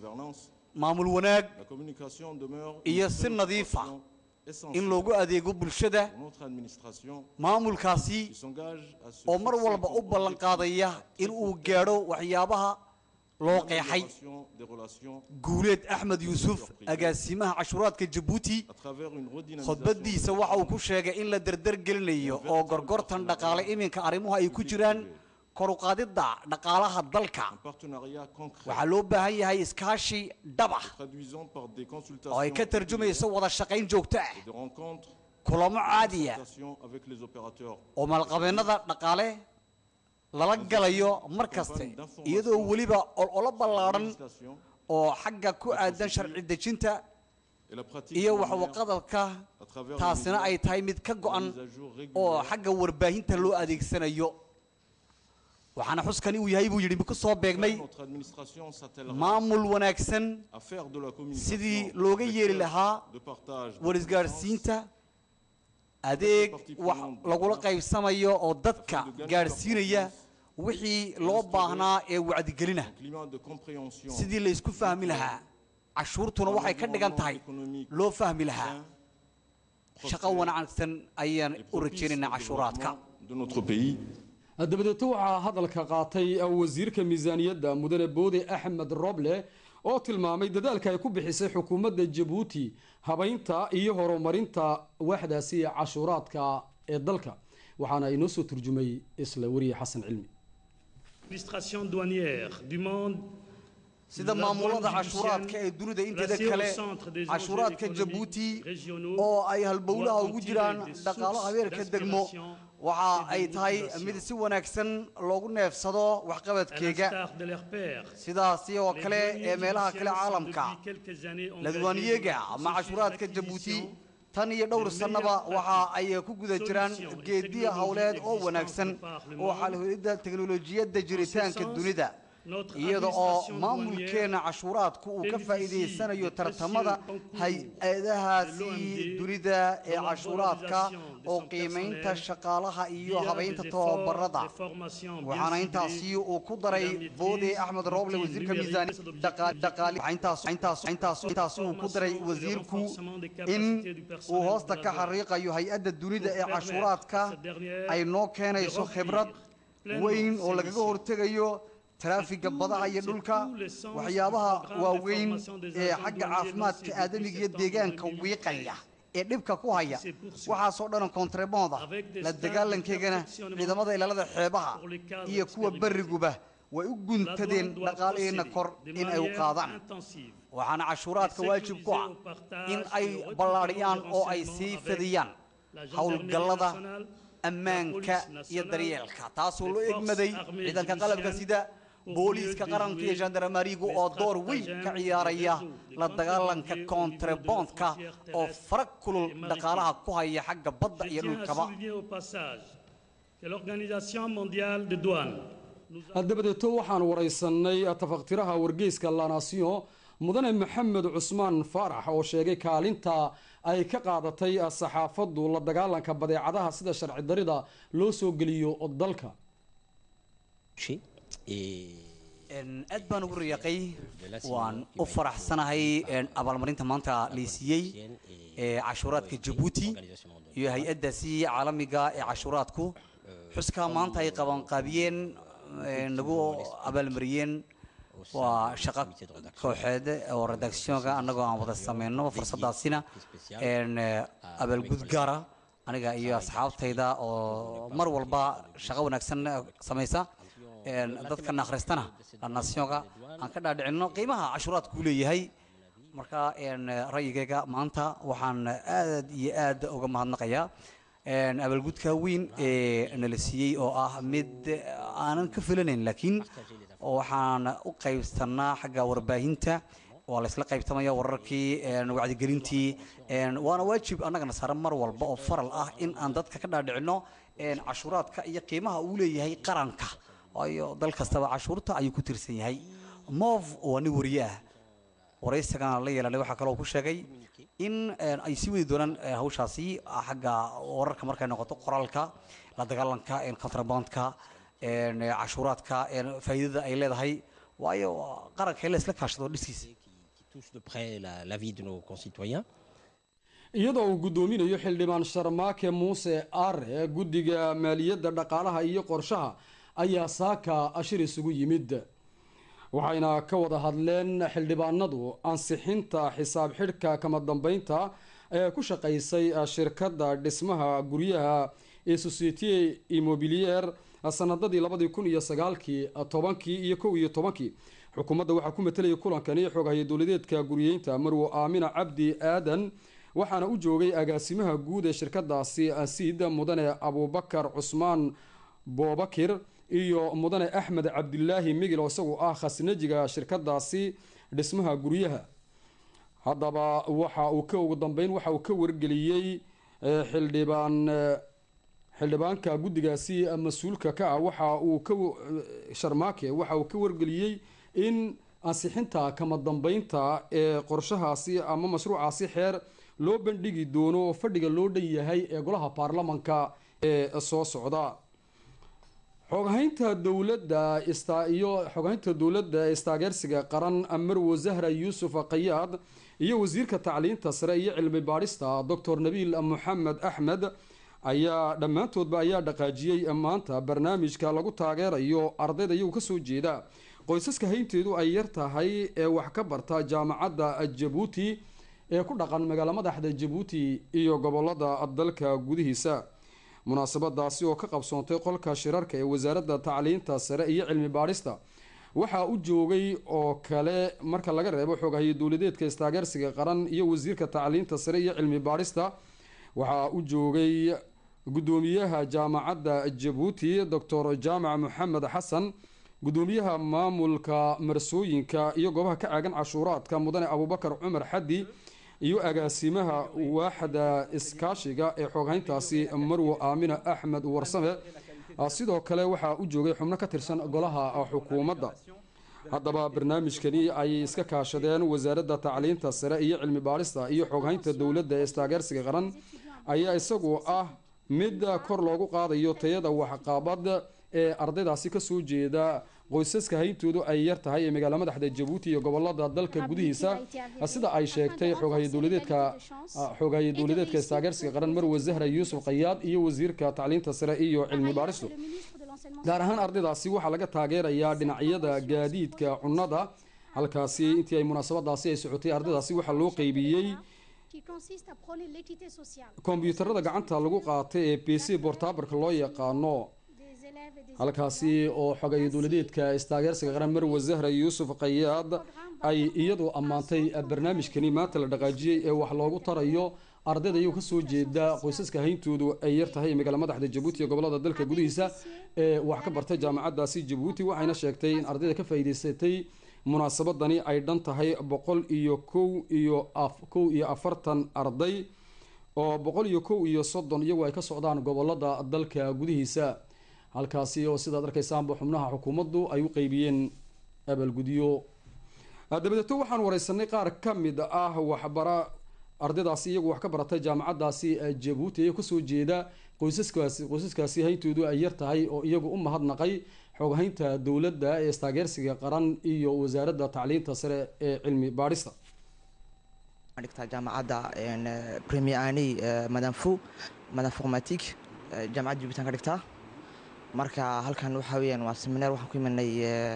gouvernance, maamul wanaag la communication demeure iyo une si nadiifa préoccupation in essentielle loogu adeego bulshada pour notre administration maamulkaasi qui s'engage à se oo mar fixer walba u comme ballan objectif qaadaya in uu gaadho waxyaabaha loo qeexay l'amélioration des relations guuleed axmed yuusuf agaasimaha cashuuraadka jabuuti à travers une redynamisation khudbadiisa waxa uu ku sheegay in la dardar gelinayo oo gorgortan dhaqaale iminka arrimuhu ay ku jiraan kor u qaadidda dhaqaalaha dalka un partenariat concret waxaa loo baahan yahay iskaashi dhaba traduisant par des oo consultations ay ka tarjumayso wada shaqayn joogto ah et des rencontres kulamo caadiya consultations avec les opérateurs oo maalqabeennada dhaqaale lala galayo mar kaste iyadoo weliba ololo ballaadhan législation oo xagga ku aadan sharci dejinta et la pratique iyo journalière waxwaqadalka à travers taasina ay tahay mid ka go-an mise à jour oo régulière xagga warbaahinta loo adeegsanayo waxaana xuskani uu yahay buu yidhi ku soo beegmay notre administration s'attellera maamul wanaagsan à faire de la sidii communication looga yeeli lahaa de partage de warisgaadhsiinta adeeg wax lagula qaybsamayo oo dadka gaadhsiinaya wixii loo baahnaa ee wacdigelina un climat de compréhension sidii la isku fahmi lahaa cashuurtuna waxay ka dhigan tahay loo fahmi lahaa shaqo wanaagsan ayaan et u propice rajaynaynaa au cashuuraadka développement de notre pays dabadeeto waxaa hadalka qaatay wasiirka miisaaniyadda mudane boode axmed roble oo tilmaamay dadaalka ay ku bixisay xukuumadda jabuuti habaynta iyo horumarinta waaxdaasi ee cashuuraadka ee dalka waxaana inoo soo turjumay isla weriye xasan cilmi L'administration douanière du monde sida maamulada cashuuraadka ee dunida inteeda kale cashuuraadka jabuuti oo ay halbowlaha ugu jiraan dhaqaalo habeerka degmo waxa ay tahay mid si wanaagsan loogu neefsado à waxqabadkeega l'instar de leurs pairs. sidaasi oo Les kale douaniers ee meelaha kale égyptiens sont caalamka depuis quelques années engagés ladwaaniyeega dans le ama processus cashuuraadka d'acquisition jabuuti tan iyo dhowr sannaba waxa ay ku guda jiraan solutions et geediya howleed oo technologies wanaagsan existantes par le oo monde. xalhulidda teknolojiyadda jiritaanka sens, dunida notre iyada oo administration maamulkeena cashuuraadku uu ka bénéficie faa'iidaysanayo du tartamada précieux concours hay-adahaasi de l'OMD dunida ee dans la cashuuraadka valorisation de oo son qiimaynta personnel shaqaalaha iyo via habaynta des efforts tababarada de formation bien waxaana ciblés intaasi uu ku daray et la maîtrise boode axmed roble d'outils wasiirka numériques miisaani d'objectifs dhaqaali dhaqaali waxaa intaas intaas intaas intaas uu ku daray wasiirku in uu hoosta ka xariiqayo hay-adda dunida ee cashuuraadka ay noo keenayso khibrad weyn oo lagaga hortegayo taraafiga badaha iyo dhulka waxyaabaha waaweyn ee xagga caafimaadka aadamiga iyo deegaanka wiiqaya ee dhibka ku haya waxaasoo dhan kontrebonda la dagaalankeegana ciidamada ilaalada xeebaha iyo kuwa berriguba way u guntadeen dhaqaalaheena kor in ay u qaadaan waxaana cashuuraadka waajib ku ah in ay ballaadhiyaan oo ay sii fidiyaan howlgallada ammaanka iyo daryeelka taasoo loo egmaday ciidanka qalabka sida booliiska qaranka iyo gendarmarigu oo door weyn ka ciyaaraya la dagaalanka kontrebondka oo farag kulul dhaqaalaha ku haya xagga badda iyo Je tiens à dhulkaba souligner au passage que l'Organisation mondiale de douane nous a dabadeeto waxaan waraysanay tafaqtiraha wargeyska la nation mudane maxamed cusmaan faarax oo sheegay kaalinta ay ka qaadatay saxaafaddu la dagaalanka badeecadaha sida sharci darida loo soo geliyo dalka Een, aad baan ugu riyaaqay waan u faraxsanahay een, abaalmarinta maanta laysiiyey ee cashuuraadka jabuuti iyo hay-addaasi caalamiga ee cashuuraadku xuskaa maanta ay qabanqaabiyeen een, nagu abaalmariyeen waa shaqo kooxeed oo redactionka annagoo aan wada sameyno fursadaasina een, eh, abaalgud gaara aniga iyo asxaabtayda oo mar walba shaqo wanaagsan eh, samaysa een, dadkana akhristana nationka aan ka dhaadhicinno qiimaha cashuuraadku uu leeyahay marka een, ra'yigayga maanta waxaan aad iyo aad uga mahadnaqayaa een, abaalgudka weyn ee nala siiyey oo ah mid aanan ka filanayn laakiin waxaan u qaybsanaa xagga warbaahinta waa la isla qaybtamaya wararkii een, wacdigelintii een, waana waajib annagana saaran mar walba oo faral ah in aan dadka ka dhaadhicinno een, cashuuraadka iyo qiimaha uu leeyahay qaranka waayo dal kastaba cashuurta ayuu ku tirsan yahay mov waa nin wariye ah waraysagana la yeelanay waxaa kaloo ku sheegay in een, ay sii wadi doonaan eh, hawshaasi xagga wararka markay noqoto qoraalka la dagaalanka een, contrabandka een, eh, cashuuraadka een, faa'iidada ay leedahay waayo qaranka in la isla kaashado dhiskiisa qui touchent de près la, la vie de nos concitoyens. iyadoo uu guddoominayo xildhibaan sharmaake muuse aare guddiga maaliyadda dhaqaalaha iyo qorshaha ayaa saaka ashir isugu yimid waxayna ka wada hadleen xildhibaanadu ansixinta xisaab xidhka kama dambeynta ee ku shaqaysay shirkadda dhismaha guryaha ee societe immobilier sanadadii labadii kun iyo sagaalkii tobankii iyo kow iyo tobankii xukuumadda waxaa ku matelaya kulankani xoogahaya dowladeedka guriyeynta marwo aamina cabdi aadan waxaana u joogay agaasimaha guud ee shirkadaasi asiid mudane abubakar cusmaan boobakir iyo mudane axmed cabdilaahi migil oo isagu ah khasnajiga shirkadaasi dhismaha guryaha haddaba waxa uu ka ugu dambeyn waxa uu ka wargeliyey xildhibaan xildhibaanka guddigaasi mas-uulka ka ah waxa uu ka sharmaake waxa uu ka wargeliyey in ansixinta kama dambeynta ee qorshahaasi ama mashruucaasi xeer loo bandhigi doono fadhiga loo dhan yahay ee golaha baarlamanka ee soo socda xoghaynta dowladda iyo xoghaynta dowladda ee istaageersiga qaran marwo zahra yuusuf qayaad iyo wasiirka tacliinta sare iyo cilmi baadhista doctor nabiil moxamed axmed ayaa dhammaantoodba ayaa dhaqaajiyey maanta barnaamijka lagu taageerayo ardayda iyagu kasoo jeeda qoysaska haynteedu ay yar tahay ee wax ka barta jaamacadda jabuuti ee ku dhaqan magaalo madaxda jabuuti iyo gobolada dalka gudihiisa munaasabadaasi oo ka qabsoontay qolka shirarka ee wasaaradda tacliinta sare iyo cilmi baadhista waxaa u joogay oo kale marka laga reebo xoogahaya dowladeedka istaageersiga qaran iyo wasiirka tacliinta sare iyo cilmi baadhista waxaa u joogay guddoomiyaha jaamacadda jabuuti doctor jaamac maxamed xasan guddoomiyaha maamulka marsooyinka iyo goobaha ka caagan cashuuraadka mudane abubakar cumar xaddi iyo agaasimaha waaxda iskaashiga ee xooghayntaasi marwo aamina axmed warsame sidoo kale waxaa u joogay xubno ka tirsan golaha xukuumadda haddaba barnaamijkani ayay iska kaashadeen wasaaradda tacliinta sare iyo cilmi baadhista iyo xooghaynta dowladda ee istaageersiga qaran ayaa isagu ah mid kor loogu qaadayo tayada waxqabad ee ardaydaasi kasoo jeeda qoysaska hayntoodu ay yar tahay ee magaalo madaxda jabuuti iyo gobolada dalka gudihiisa sida ay sheegtay xooghaye dowladeedka xooghaye dowladeedka istaageersiga qaran marwe zahra yuusuf qayaad iyo wasiirka tacliinta sare iyo cilmi baadhistu gaar ahaan ardaydaasi waxaa laga taageerayaa dhinacyada gaadiidka cunnada halkaasi intii ay munaasabadaasi ay socotay ardaydaasi waxaa loo qeybiyey kombyuutarada gacanta lagu qaatay ee b c bortabarka loo yaqaano halkaasi oo xogayo dowladeedka istaageersiga qaran marwe zahra yuusuf qayaad ay iyadu ammaantay barnaamijkani maanta la dhaqaajiyey ee wax loogu tarayo ardayda iyagoo kasoo jeeda qoysaska hayntoodu ay yar tahay magaala madaxda jabuuti iyo gobolada dalka gudihiisa ee wax ka bartay jaamacadaasi jabuuti waxayna sheegtay in ardayda ka faa'iideysatay munaasabadani ay dhan tahay boqol iyo kow iyo kow iyo afartan arday oo boqol iyo kow iyo soddon iyagu ay ka socdaan gobolada dalka gudihiisa halkaasi oo sidaad arkaysaanba xubnaha xukuumaddu ay u qeybiyeen abaalgudyo dabadeeto waxaan wareysanay qaar ka mid ah waxbara ardaydaasi iyagu wax ka baratay jaamacadaasi jabuuti ee kasoo jeeda qoysaskaasi qoysaskaasi hayntoodu ay yar tahay oo iyagu u mahadnaqay xooghaynta dowladda ee istaageersiga qaran iyo wasaaradda tacliinta sare ee cilmi baadhista dhigtaa jaamacadda premier ani madam fo madam formatique jaamacadda jubitaan ka dhigtaa marka halkan waxaa weyaan waa seminar waxaan ku imanay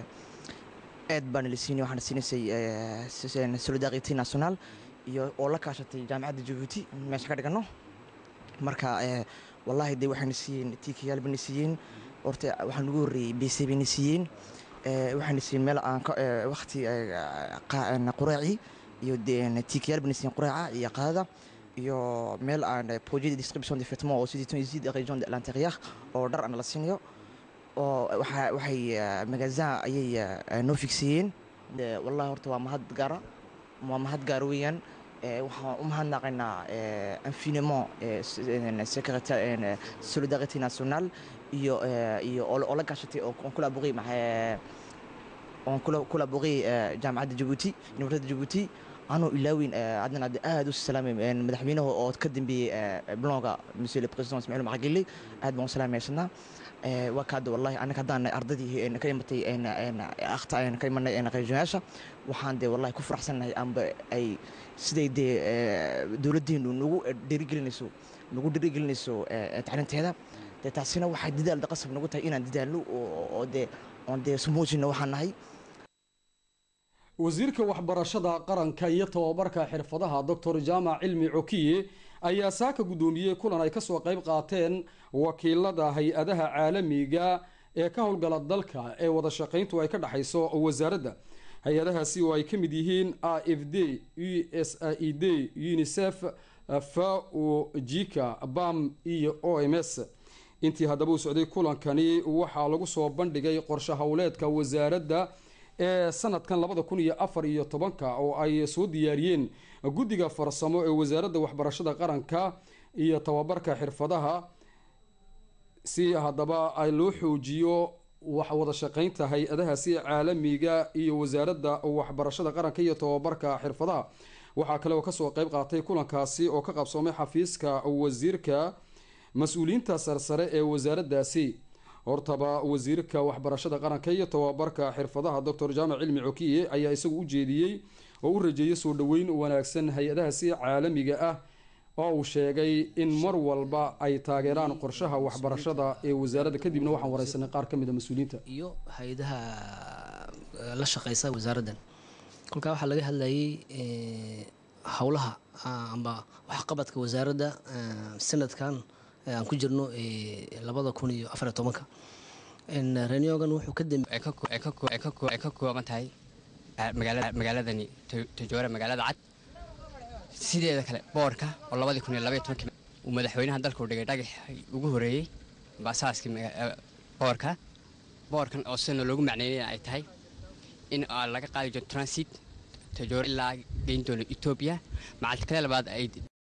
eed baan lasiinay waxaan siinaysay solidarity national iyo oo la kaashatay jaamacadda jabuuti meesha ka dhigano marka wallahi de waxayna siiyeen tiikayaal bayna siiyeen horta waxaa nagu horreeyey b c bayna siiyeen waxayna siiyeen meel aan wakti quraaci iyo tiikayaal bayna siiyeen quraaca iyo qaadada iyo meel aan projet de distribution de vêtements oo sidii tunisia de région de l'intérieur oo dhar aan la siinayo oo waxa waxay magazin ayay noo figsiiyeen wallahi horta waa mahad gaara waa mahad gaar weeyaan waxaan u mahadnaqaynaa infiniment secrétaire solidarité nationale iyo iyo oo la gashatay oo collaboré on collaboré jaamacadda jabuuti université jabuuti anuu ilaawin haddana aad u salaamay madaxweynaha oo ka dambeeyey blonga monsieur le président ismaciil macagili aad baan u salaamaysanaa waa kaada wallahi anaga haddaan ardaydii ka imatay akhta ayaan ka imanay qayjoyaasha waxaan dee wallahi ku faraxsannahay amba ay siday dee dowladdeenu nagu dhiirigelinayso nagu dhiirigelinayso tacliinteeda dee taasina waxay dadaal qasab nagu tahay inaan dadaalno oo dee oon dee sumuujino waxaan nahay wasiirka waxbarashada qaranka iyo tababarka xirfadaha doctor jaamac cilmi cokiye ayaa saaka guddoomiyey kulan ay kasoo qayb qaateen wakiilada hay-adaha caalamiga ee ka howlgala dalka ee wada shaqayntu ay ka dhexayso wasaaradda hay-adahaasi oo ay ka mid yihiin a f d u s e d unisef fao jika bam iyo o m s intii haddaba u socday kulankani waxaa lagu soo bandhigay qorshe howleedka wasaaradda ee sanadkan labada kun iyo afar iyo tobanka oo ay soo diyaariyeen guddiga farsamo ee wasaaradda waxbarashada qaranka iyo tababarka xirfadaha si haddaba ay loo xoojiyo wada shaqeynta hay-adahaasi caalamiga iyo wasaaradda waxbarashada qaranka iyo tababarka xirfadaha waxaa kale oo kasoo qeyb qaatay kulankaasi oo ka qabsoomay xafiiska wasiirka mas-uuliyiinta sarsare ee wasaaraddaasi hortaba wasiirka waxbarashada qaranka iyo tababarka xirfadaha doctor jaamac cilmi cokiye ayaa isagu u jeediyey oo u rajeeyay soo dhoweyn wanaagsan hay-adahaasi caalamiga ah oo uu sheegay in mar walba ay taageeraan qorshaha waxbarashada ee wasaaradda kadibna waxaan wareysanay qaar ka mid a mas-uuliyiinta iyo hay-adaha la shaqeysa wasaaraddan kolkaa waxaa laga hadlayay howlaha amba waxqabadka wasaaradda sanadkan aan ku jirno labada kun iyo afariyo tobanka reniogan wuxuu ka kooban tahay magaaladani tajoora magaalada cad sideeda kale boorka oo labadii kun iyo labaiyo tobankii uu madaxweynaha dalka u dhigay dhagax ugu horeeyey basaaskii boorka boorkan oo sidana loogu macneynaya ay tahay in laga qaadi jiro transit tajoora ilaa geyn doono etoobiya macalta kale labaad ay